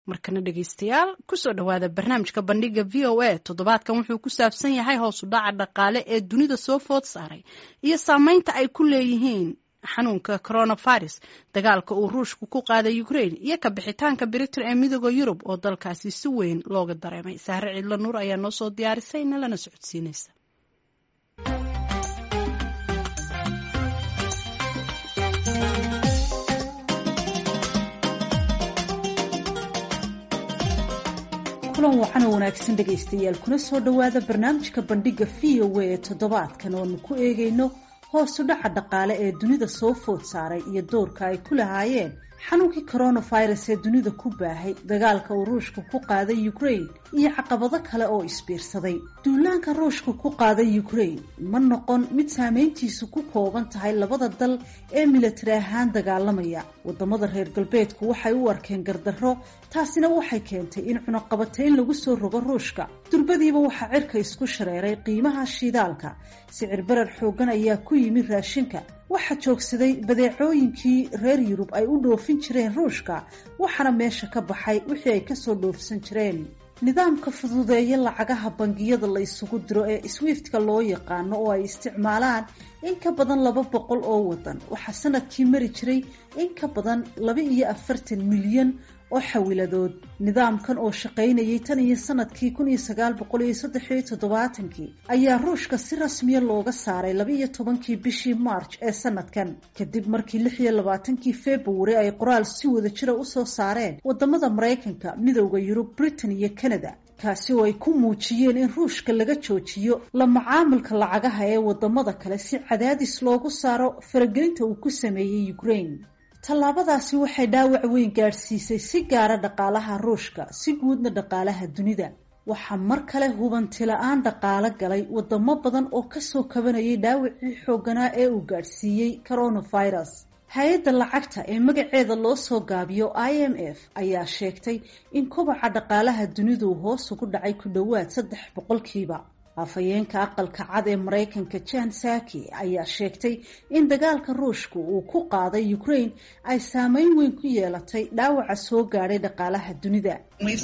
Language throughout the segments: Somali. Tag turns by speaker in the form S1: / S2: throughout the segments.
S1: markana dhegeystayaal kusoo dhowaada barnaamijka bandhiga v o a toddobaadkan wuxuu ku saabsan yahay hoos u dhaca dhaqaale ee dunida soo food saaray iyo saameynta ay ku leeyihiin xanuunka coronavirus dagaalka uu ruushku ku qaaday ukraine iyo ka bixitaanka britain ee midooda yurub oo dalkaasi si weyn looga dareemay sahre ciidlo nuur ayaa noo soo diyaarisay nalana socodsiinaysa
S2: kulan wacan oo wanaagsan dhegaystayaal kuna soo dhowaada barnaamijka bandhiga v o a ee toddobaadkan oonu ku eegayno hoosu dhaca dhaqaale ee dunida soo food saaray iyo doorka ay ku lahaayeen xanuunkii coronavirus ee dunida ku baahay dagaalka uu ruushka ku qaaday ukraine iyo caqabado kale oo isbiirsaday duulaanka ruushka ku qaaday ukraine ma noqon mid saameyntiisu ku kooban tahay labada dal ee milatari ahaan dagaalamaya wadamada reer galbeedku waxay u arkeen gardarro taasina waxay keentay in cunaqabatayn lagu soo rogo ruushka durbadiiba waxaa cirka isku shareeray qiimaha shidaalka sicir barar xoogan ayaa ku yimi raashinka waxaa joogsaday badeecooyinkii reer yurub ay u dhoofin jireen ruushka waxaana meesha ka baxay wixii ay kasoo dhoofsan jireen nidaamka fududeeya lacagaha bangiyada la isugu diro ee swiftka loo yaqaano oo ay isticmaalaan in ka badan laba boqol oo wadan waxaa sanadkii mari jiray in ka badan laba iyo afartan milyan oo xawiladood nidaamkan oo shaqaynayay tan iyo sanadkii kun iyo sagaal boqol iyo saddex iyo toddobaatankii ayaa ruushka si rasmiya looga saaray laba iyo tobankii bishii march ee sanadkan kadib markii lix iyo labaatankii february ay qoraal si wada jira usoo saareen wadamada maraykanka midowda yurub britain iyo canada kaasi oo ay ku muujiyeen in ruushka laga joojiyo la macaamilka lacagaha ee wadamada kale si cadaadis loogu saaro faragelinta uu ku sameeyey ukraine tallaabadaasi waxay dhaawac weyn gaadhsiisay si gaara dhaqaalaha ruushka si guudna dhaqaalaha dunida waxaa mar kale hubanti la-aan dhaqaalo galay wadamo badan oo kasoo kabanayay dhaawacii xooganaa ee uu gaadhsiiyey coronavirus hay-adda lacagta ee magaceeda loo soo gaabiyo i m f ayaa sheegtay in kobaca dhaqaalaha dunidu hoos ugu dhacay ku dhowaad saddex boqolkiiba afhayeenka aqalka cad ee maraykanka jan saki ayaa sheegtay in dagaalka ruushka uu ku qaaday ukraine ay saameyn weyn ku yeelatay dhaawaca soo gaadhay dhaqaalaha dunida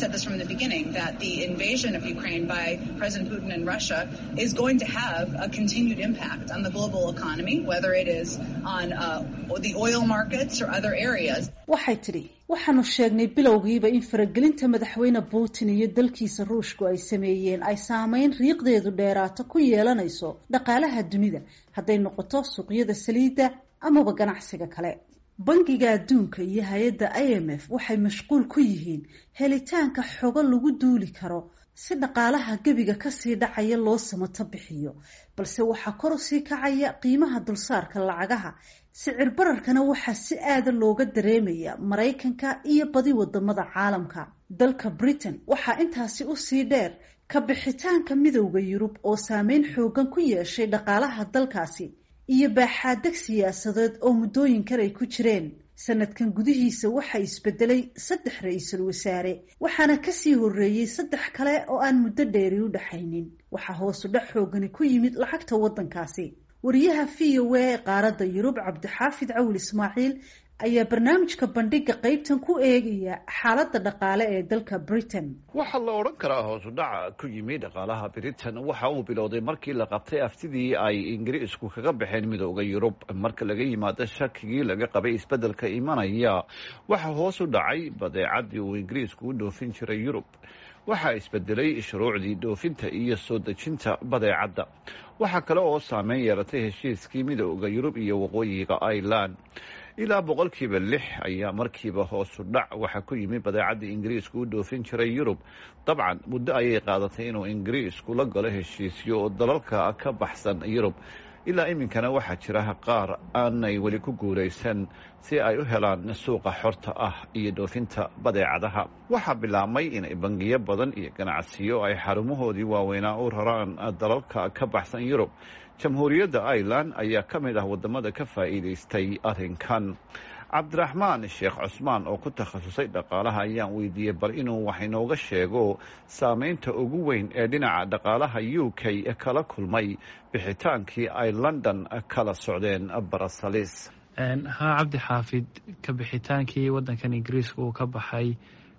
S2: waxay tidhi waxaanu sheegnay bilowgiiba in faragelinta madaxweyne putin iyo dalkiisa ruushku ay sameeyeen ay saameyn riiqdeedu dheeraato ku yeelanayso dhaqaalaha dunida hadday noqoto suuqyada saliidda amaba ganacsiga kale bangiga adduunka iyo hay-adda i m f waxay mashquul ku yihiin helitaanka xogo lagu duuli karo si dhaqaalaha gebiga kasii dhacaya loo samato bixiyo balse waxaa kor usii kacaya qiimaha dulsaarka lacagaha sicir bararkana waxaa si aada looga dareemaya maraykanka iyo badi wadamada caalamka dalka britain waxaa intaasi usii dheer ka bixitaanka midowda yurub oo saameyn xoogan ku yeeshay dhaqaalaha dalkaasi iyo baaxaadeg siyaasadeed oo muddooyinkan ay ku jireen sanadkan gudihiisa waxaa isbedelay saddex ra-iisul wasaare waxaana kasii horeeyey saddex kale oo aan muddo dheeri u dhaxaynin waxaa hoosu dhex xoogani ku yimid lacagta waddankaasi wariyaha v o a ee qaaradda yurub cabdixaafid cawil ismaaciil ayaa barnaamijka bandhiga qaybtan ku eegaya xaaladda dhaqaale ee dalka britain
S3: waxaa la odhan karaa hoosu dhaca ku yimi dhaqaalaha britain waxa uu bilowday markii la qabtay aftidii ay ingiriisku kaga baxeen midooda yurub marka laga yimaado shakigii laga qabay isbeddelka imanaya waxaa hoos u dhacay badeecadii uu ingiriisku u dhoofin jiray yurub waxaa isbedelay shuruucdii dhoofinta iyo soo dejinta badeecadda waxaa kale oo saameyn yeelatay heshiiskii midooda yurub iyo waqooyiga ireland ilaa boqolkiiba lix ayaa markiiba hoosu dhac waxaa ku yimi badeecadii ingiriisku u dhoofin jiray yurub dabcan muddo ayay qaadatay inuu ingiriisku la galo heshiisyo oo dalalka ka baxsan yurub ilaa iminkana waxaa jira qaar aanay weli ku guulaysan si ay u helaan suuqa xorta ah iyo dhoofinta badeecadaha waxaa bilaabmay inay bangiyo badan iyo ganacsiyo ay xarumahoodii waaweynaa u raraan dalalka ka baxsan yurub jamhuuriyadda ireland ayaa ka mid ah wadamada ka faa'iidaystay arrinkan cabdiraxmaan sheekh cusmaan oo ku takhasusay dhaqaalaha ayaan weydiiyey bal inuu wax inooga sheego saameynta ugu weyn ee dhinaca dhaqaalaha u k kala kulmay bixitaankii ay london kala socdeen barasalis
S4: haa cabdi xaafid ka bixitaankii wadankan ingiriiska uu ka baxay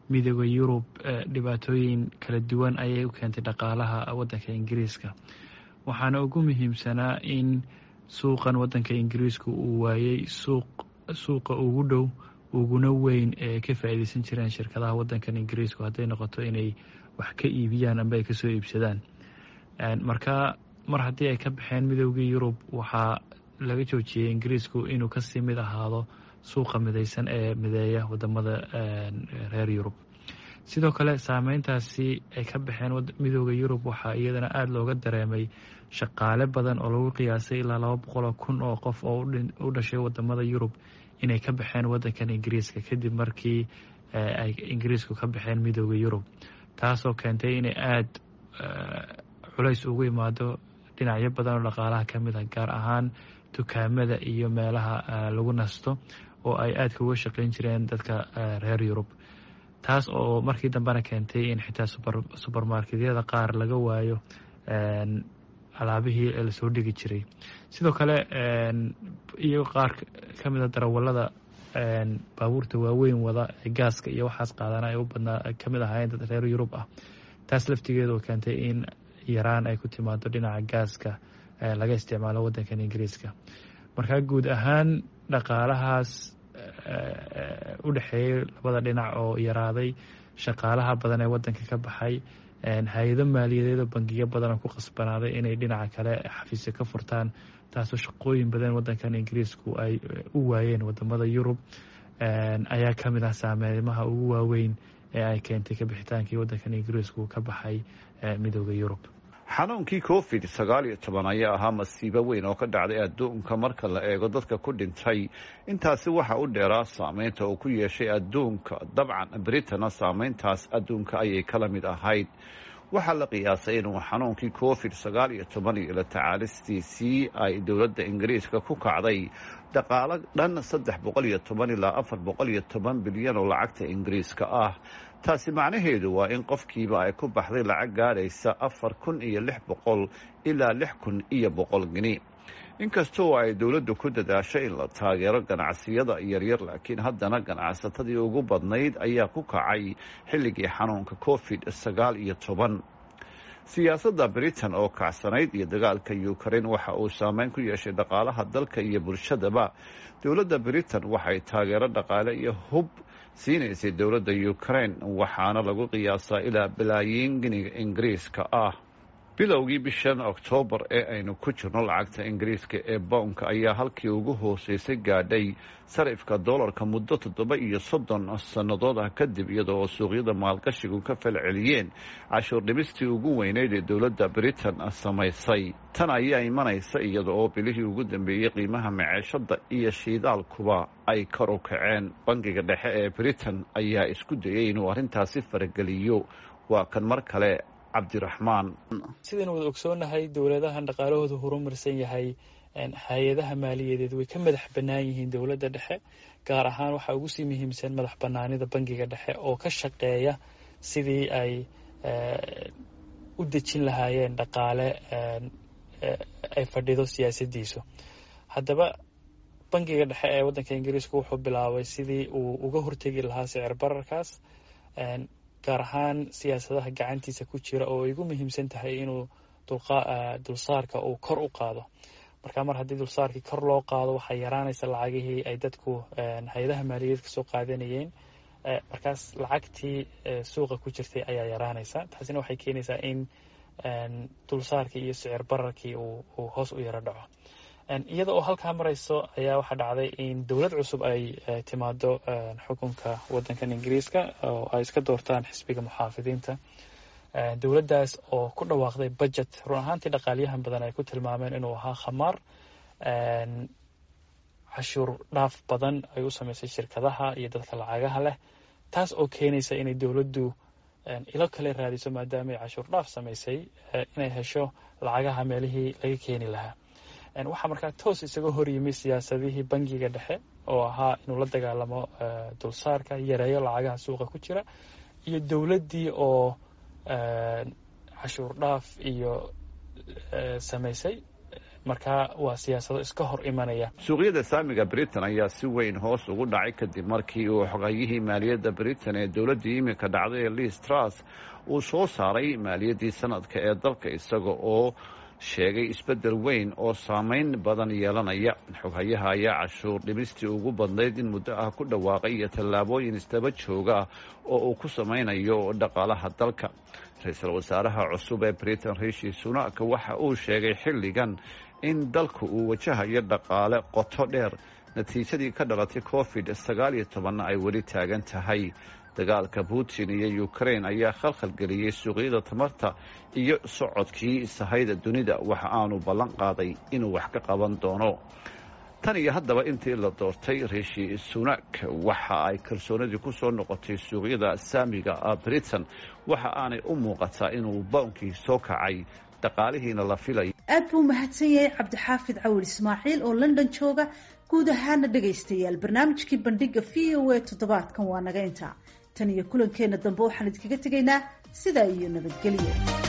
S4: midooda yurub dhibaatooyin kala duwan ayay u keentay dhaqaalaha waddanka ingiriiska waxaana ugu muhiimsanaa in suuqan waddanka ingiriiska uu waayey suuq suuqa ugu dhow uguna weyn ee ka faa'iideysan jireen shirkadaha waddankan ingiriisku hadday noqoto inay wax ka iibiyaan amba ay kasoo iibsadaan marka mar haddii ay ka baxeen midoogii yurub waxaa laga joojiyey ingiriisku inuu kasii mid ahaado suuqa midaysan ee mideeya wadamada reer yurub sidoo kale saameyntaasi ay ka baxeen midooda yurub waxaa iyadana aada looga dareemay shaqaale badan oo lagu qiyaasay ilaa laba boqoloo kun oo qof oo u dhashay wadamada yurub inay ka baxeen wadankan ingiriiska kadib markii ay ingiriisku ka baxeen midooda yurub taasoo keentay inay aada culays ugu imaado dhinacyo badan oo dhaqaalaha ka mid ah gaar ahaan dukaamada iyo meelaha lagu nasto oo ay aadka uga shaqeyn jireen dadka reer yurub taas oo markii dambena keentay in xitaa subermarketyada qaar laga waayo alaabihii lasoo dhigi jiray sidoo kale iyo qaar ka mida darawalada baabuurta waaweyn wada ee gaaska iyo waxaas qaadana ay u badnaa kamid ahaayeen dad reer yurub ah taas laftigeedu oo keentay in yaraan ay ku timaado dhinaca gaaska laga isticmaalo waddankan ingiriiska markaa guud ahaan dhaqaalahaas u dhexeeyey labada dhinac oo yaraaday shaqaalaha badan ee waddanka ka baxay hay-ado maaliyadeed oo bangiyo badan oo ku qasbanaaday inay dhinaca kale xafiisyo ka furtaan taasoo shaqooyin badan waddankan ingiriisku ay u waayeen wadamada yurub ayaa ka mid ah saameymaha ugu waaweyn ee ay keentay kabixitaankii waddankan ingiriisku ka baxay midooda yurub
S3: xanuunkii covid sagaal iyo toban ayaa ahaa masiibo weyn oo ka dhacday adduunka marka la eego dadka ku dhintay intaasi waxa u dheeraa saameynta uu ku yeeshay adduunka dabcan britana saameyntaas adduunka ayay kala mid ahayd waxaa la qiyaasay inuu xanuunkii covid sagaal iyo toban iyo la tacaalistiisii ay dowladda ingiriiska ku kacday dhaqaalo dhan saddex boqol iyo toban ilaa afar boqol iyo toban bilyan oo lacagta ingiriiska ah taasi macnaheedu waa in qofkiiba ay ku baxday lacag gaadhaysa afar kun iyo lix boqol ilaa lix kun iyo boqol geni inkastoo ay dowladdu ku dadaashay in la taageero ganacsiyada yaryar laakiin haddana ganacsatadii ugu badnayd ayaa ku kacay xilligii xanuunka covid sagaal iyo toban siyaasadda britain oo kacsanayd iyo dagaalka ukrain waxa uu saameyn ku yeeshay dhaqaalaha dalka iyo bulshadaba dowladda britain waxay taageero dhaqaale iyo hub siinaysay dowladda ukrain waxaana lagu qiyaasaa ilaa balaayiin giniga ingiriiska ah bilowgii bishan oktoobar ee aynu ku jirno lacagta ingiriiska ee bownka ayaa halkii ugu hooseysay gaadhay sarifka doolarka muddo toddoba iyo soddon sannadood ah kadib iyada oo suuqyada maalgashigu ka falceliyeen cashuur dhimistii ugu weyneyd ee dowladda britain samaysay tan ayaa imanaysa iyada oo bilihii ugu dambeeyey qiimaha maceeshada iyo shiidaalkuba ay kor u kaceen bangiga dhexe ee britain ayaa isku dayay inuu arrintaasi farageliyo waa kan mar kale cabdiraxmaan
S4: sidaynu wada ogsoonahay dowladahan dhaqaalahooda horumarsan yahay hay-adaha maaliyadeed way ka madax bannaan yihiin dowladda dhexe gaar ahaan waxaa ugu sii muhiimsan madax bannaanida bangiga dhexe oo ka shaqeeya sidii ay u dejin lahaayeen dhaqaale ay fadhido siyaasaddiisu haddaba bangiga dhexe ee waddanka ingiriiska wuxuu bilaabay sidii uu uga hortegi lahaa sicir bararkaas gaar ahaan siyaasadaha gacantiisa ku jira oo ay ugu muhiimsan tahay inuu dulsaarka uu kor u qaado marka mar haddii dulsaarkii kor loo qaado waxaa yaraanaysa lacagihii ay dadku hay-adaha maaliyadeed kasoo qaadanayeen markaas lacagtii suuqa ku jirtay ayaa yaraanaysa taasina waxay keenaysaa in dulsaarkii iyo sicir bararkii uu hoos u yaro dhaco iyada oo halkaa marayso ayaa waxaa dhacday in dowlad cusub ay timaado xukunka waddankan ingiriiska oo ay iska doortaan xisbiga muxaafidiinta dowladdaas oo ku dhawaaqday budget run ahaantii dhaqaalyahan badan ay ku tilmaameen inuu ahaa khamaar cashuur dhaaf badan ay u sameysay shirkadaha iyo dadka lacagaha leh taas oo keenaysa inay dowladdu ilo kale raadiso maadaama ay cashuur dhaaf samaysay inay hesho lacagaha meelihii laga keeni lahaa waxaa markaa toos isaga horyimid siyaasadihii bangiga dhexe oo ahaa inuu la dagaalamo dulsaarka yareeyo lacagaha suuqa ku jira iyo dowladdii oo cashuur dhaaf iyo samaysay marka waa siyaasado iska hor imanaya
S3: suuqyada saamiga britain ayaa si weyn hoos ugu dhacay kadib markii uu xogayihii maaliyadda britain ee dowladdii iminka dhacday ee liis tras uu soo saaray maaliyaddii sanadka ee dalka isaga oo sheegay isbeddel weyn oo saameyn badan yeelanaya xoghayaha ayaa cashuur dhimistii ugu badnayd in muddo ah ku dhawaaqay iyo tallaabooyin isdaba jooga oo uu ku samaynayo dhaqaalaha dalka ra-iisul wasaaraha cusub ee britain rishi sunak waxa uu sheegay xilligan in dalku uu wajahayo dhaqaale qoto dheer natiijadii ka dhalatay covid sagaal iyo tobanna ay weli taagan tahay dagaalka putin iyo ukraine ayaa khalkhalgeliyey suuqyada tamarta iyo socodkii sahayda dunida waxa aanu ballan qaaday inuu wax ka qaban doono tan iyo haddaba intii la doortay rishi sunak waxa ay kalsoonidii ku soo noqotay suuqyada saamiga britain waxa aanay u muuqataa inuu bawnkii soo kacay dhaqaalihiina la filay
S2: aad buu mahadsan yahay cabdixaafid cawil ismaaciil oo london jooga guud ahaana dhegaystayaal barnaamijkii bandhiga v o a toddobaadkan waa naga intaa tan iyo kulankeenna dambe waxaan idinkaga tegaynaa sidaa iyo nabadgelyo